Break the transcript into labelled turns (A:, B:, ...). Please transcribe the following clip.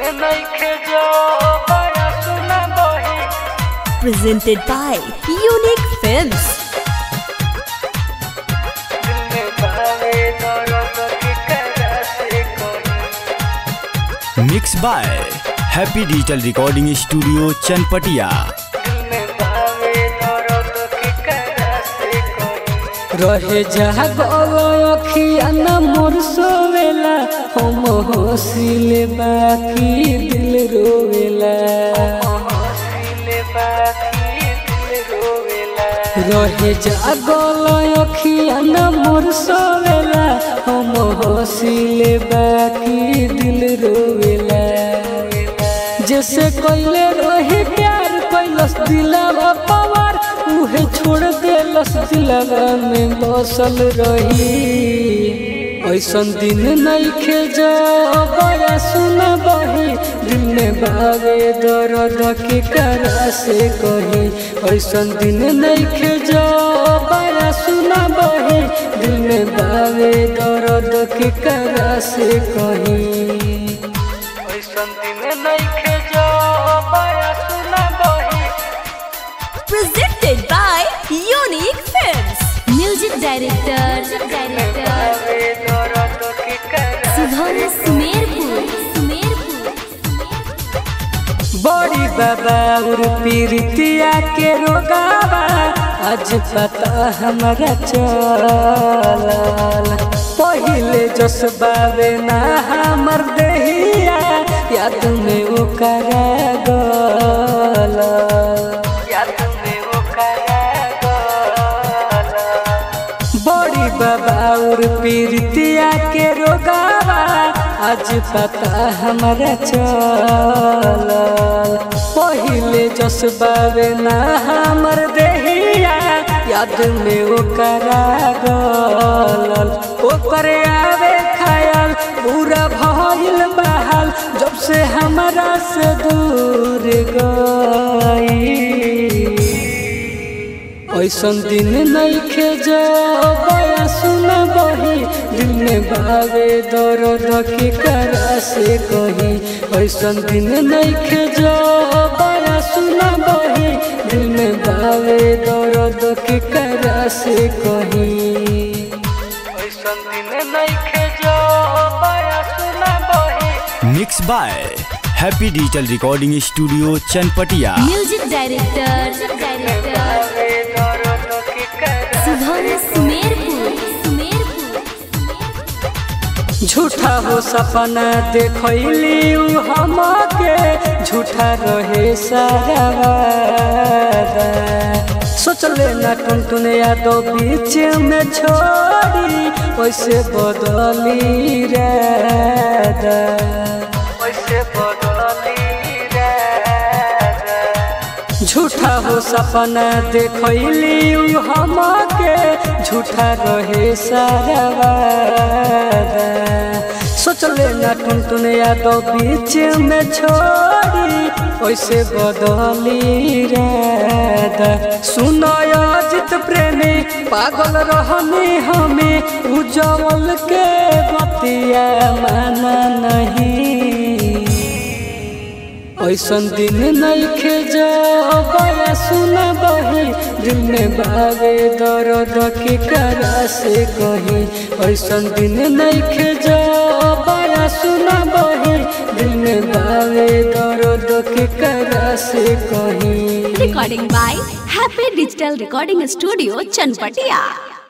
A: नइखे जो बड़ा सुना बही
B: presented by Unique Films.
A: दिल में भावे दर्द के करा से कोई
C: mix by happy digital recording studio Chanpatia
A: दिल में भावे दर्द के करा से कोई
D: रहे जागल अखिया न मोर सोवेला हम हंसिले बाकी दिल रोवेला
A: हंसिले बाकी दिल रोवेला
D: रहे जागल अखिया न मोर सोवेला हम हंसिले बाकी दिल रोवेला जैसे कोइले रहे प्यार कैलस दिलवा पवार उहे छोड़ देलस दिलवा में बसल रही ऐसन दिन नइखे जो बड़ा सुना बही दिल में भावे दर्द के करा से कही ऐसन दिन नइखे जो बड़ा सुना बही दिल में भावे दर्द के करा से कही
A: ऐसन दिन नइखे जो बड़ा सुना बही
B: Presented by Unique Films. Music director, director
A: भावे दर्द के करा
B: Sudham Sumerpur. Sumerpur.
D: बड़ी बाबा और पीरितिया के रोगावा आज पता हमारा चलल पहिले जस बावे ना हमर देहिया याद में ओकरा गल
A: याद में वो करा गला
D: बड़ी बाबा और पीरितिया के रोगावा आज पता हमारा चलल पहिले जस बावे ना हमर देहिया याद में ओकरा गलल ओकर आवे खयाल पूरा भइल बहाल जब से हमारा से दूर गई ऐसन दिन नइखे जो बया सुना बही दिल में भावे दर्द के करा से कही ऐसन दिन नइखे जो बया सुना बही दिल में भावे दर्द के करा से कही
A: ऐसन दिन नइखे जो बड़ा सुना बही
C: mix by happy digital recording studio Chanpatia
B: Music director, director
A: भावे दर्द के करा
B: Sudham Sumerpur. Sumerpur.
D: झूठा हो सपना देखली उ हमके झूठा रहे सारा वादा सोचले ना टुन टुन यादव बीच में छोड़ी वैसे बदली रादा
A: वैसे बदली राजा
D: झूठा हो सपना देखली उ हमके झूठा रहे सारा वादा सोचले ना टुन टुन यादव बीच में छोड़ी वैसे बदली रादा सुनो अजित प्रेमी पागल रहनी हमें उजवल के बतिया माना नहीं ऐसन दिन नइखे जो बया सुना बही दिल में भावे दर्द के करा से कही ऐसन दिन नइखे जो बया सुना बही दिल में भावे दर्द के करा से कही
B: Recording by Happy Digital Recording Studio, Chanpatia.